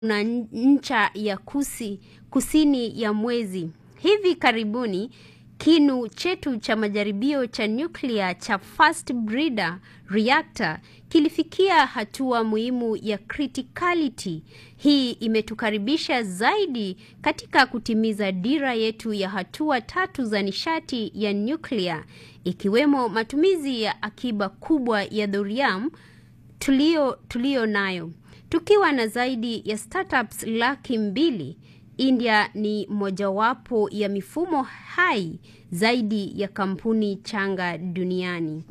na ncha ya kusi, kusini ya mwezi. Hivi karibuni kinu chetu cha majaribio cha nyuklia cha Fast Breeder Reactor kilifikia hatua muhimu ya criticality. Hii imetukaribisha zaidi katika kutimiza dira yetu ya hatua tatu za nishati ya nyuklia, ikiwemo matumizi ya akiba kubwa ya thorium tulio, tulio nayo. Tukiwa na zaidi ya startups laki mbili, India ni mojawapo ya mifumo hai zaidi ya kampuni changa duniani.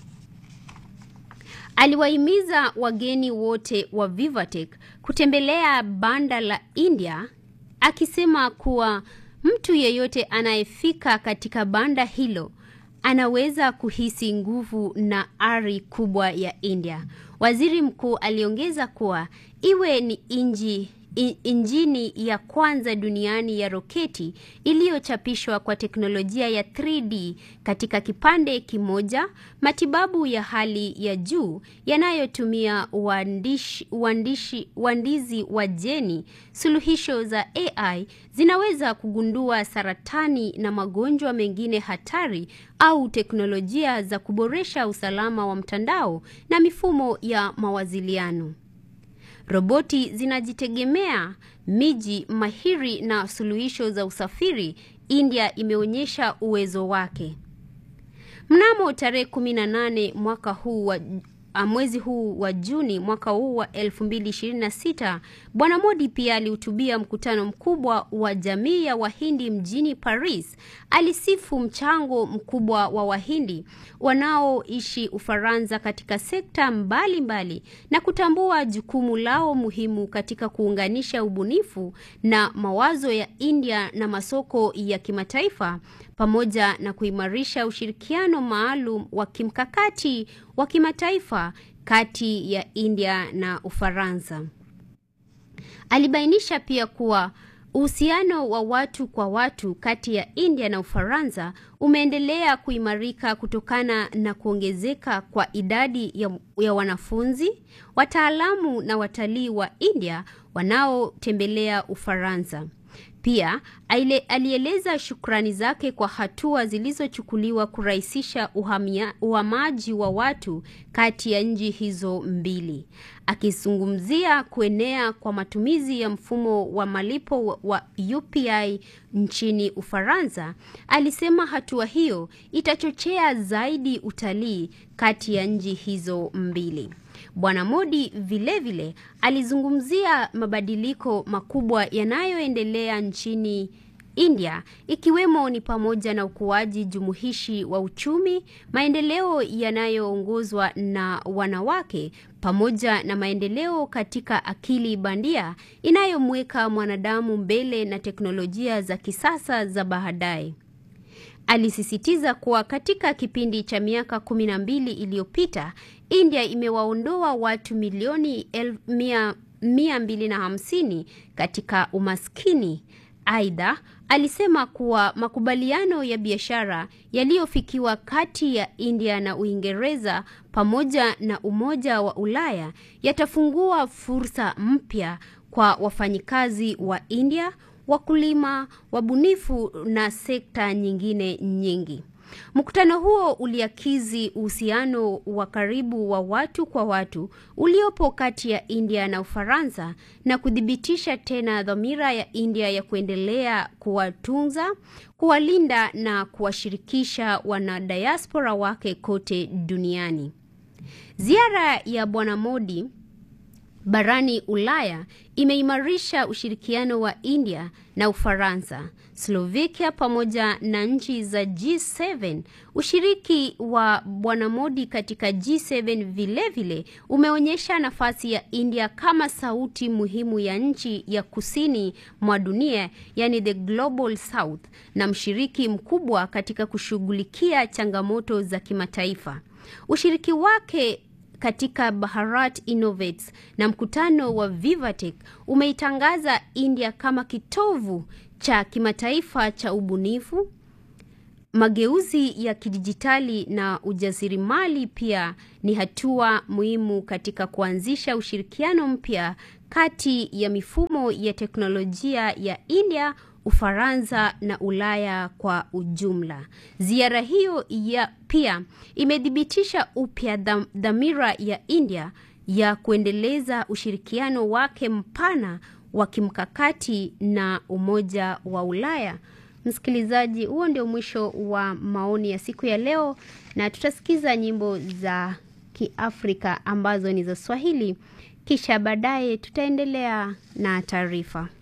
Aliwahimiza wageni wote wa Vivatech kutembelea banda la India akisema kuwa mtu yeyote anayefika katika banda hilo anaweza kuhisi nguvu na ari kubwa ya India. Waziri mkuu aliongeza kuwa iwe ni inji injini ya kwanza duniani ya roketi iliyochapishwa kwa teknolojia ya 3D katika kipande kimoja, matibabu ya hali ya juu yanayotumia uandishi, uandishi, uandizi wa jeni, suluhisho za AI zinaweza kugundua saratani na magonjwa mengine hatari au teknolojia za kuboresha usalama wa mtandao na mifumo ya mawasiliano. Roboti zinajitegemea, miji mahiri na suluhisho za usafiri. India imeonyesha uwezo wake. Mnamo tarehe 18 mwaka huu wa mwezi huu wa Juni mwaka huu wa 2026, Bwana Modi pia alihutubia mkutano mkubwa wa jamii ya Wahindi mjini Paris. Alisifu mchango mkubwa wa Wahindi wanaoishi Ufaransa katika sekta mbalimbali mbali, na kutambua jukumu lao muhimu katika kuunganisha ubunifu na mawazo ya India na masoko ya kimataifa pamoja na kuimarisha ushirikiano maalum wa kimkakati wa kimataifa kati ya India na Ufaransa. Alibainisha pia kuwa uhusiano wa watu kwa watu kati ya India na Ufaransa umeendelea kuimarika kutokana na kuongezeka kwa idadi ya, ya wanafunzi, wataalamu na watalii wa India wanaotembelea Ufaransa. Pia alieleza shukrani zake kwa hatua zilizochukuliwa kurahisisha uhamia, uhamaji wa watu kati ya nchi hizo mbili. Akizungumzia kuenea kwa matumizi ya mfumo wa malipo wa UPI nchini Ufaransa, alisema hatua hiyo itachochea zaidi utalii kati ya nchi hizo mbili. Bwana Modi vilevile vile, alizungumzia mabadiliko makubwa yanayoendelea nchini India ikiwemo ni pamoja na ukuaji jumuishi wa uchumi, maendeleo yanayoongozwa na wanawake pamoja na maendeleo katika akili bandia inayomweka mwanadamu mbele na teknolojia za kisasa za baadaye. Alisisitiza kuwa katika kipindi cha miaka kumi na mbili iliyopita India imewaondoa watu milioni mia, mia mbili na hamsini katika umaskini. Aidha, alisema kuwa makubaliano ya biashara yaliyofikiwa kati ya India na Uingereza pamoja na Umoja wa Ulaya yatafungua fursa mpya kwa wafanyikazi wa India, wakulima, wabunifu na sekta nyingine nyingi. Mkutano huo uliakizi uhusiano wa karibu wa watu kwa watu uliopo kati ya India na Ufaransa na kuthibitisha tena dhamira ya India ya kuendelea kuwatunza, kuwalinda na kuwashirikisha wanadiaspora wake kote duniani. Ziara ya Bwana Modi barani Ulaya imeimarisha ushirikiano wa India na Ufaransa, Slovakia pamoja na nchi za G7. Ushiriki wa Bwana Modi katika G7 vilevile vile umeonyesha nafasi ya India kama sauti muhimu ya nchi ya kusini mwa dunia, yani the Global South, na mshiriki mkubwa katika kushughulikia changamoto za kimataifa. Ushiriki wake katika Bharat Innovates na mkutano wa Vivatech umeitangaza India kama kitovu cha kimataifa cha ubunifu, mageuzi ya kidijitali na ujasiriamali. Pia ni hatua muhimu katika kuanzisha ushirikiano mpya kati ya mifumo ya teknolojia ya India, Ufaransa na Ulaya kwa ujumla. Ziara hiyo ya pia imethibitisha upya dham- dhamira ya India ya kuendeleza ushirikiano wake mpana wa kimkakati na Umoja wa Ulaya. Msikilizaji, huo ndio mwisho wa maoni ya siku ya leo, na tutasikiza nyimbo za Kiafrika ambazo ni za Swahili, kisha baadaye tutaendelea na taarifa.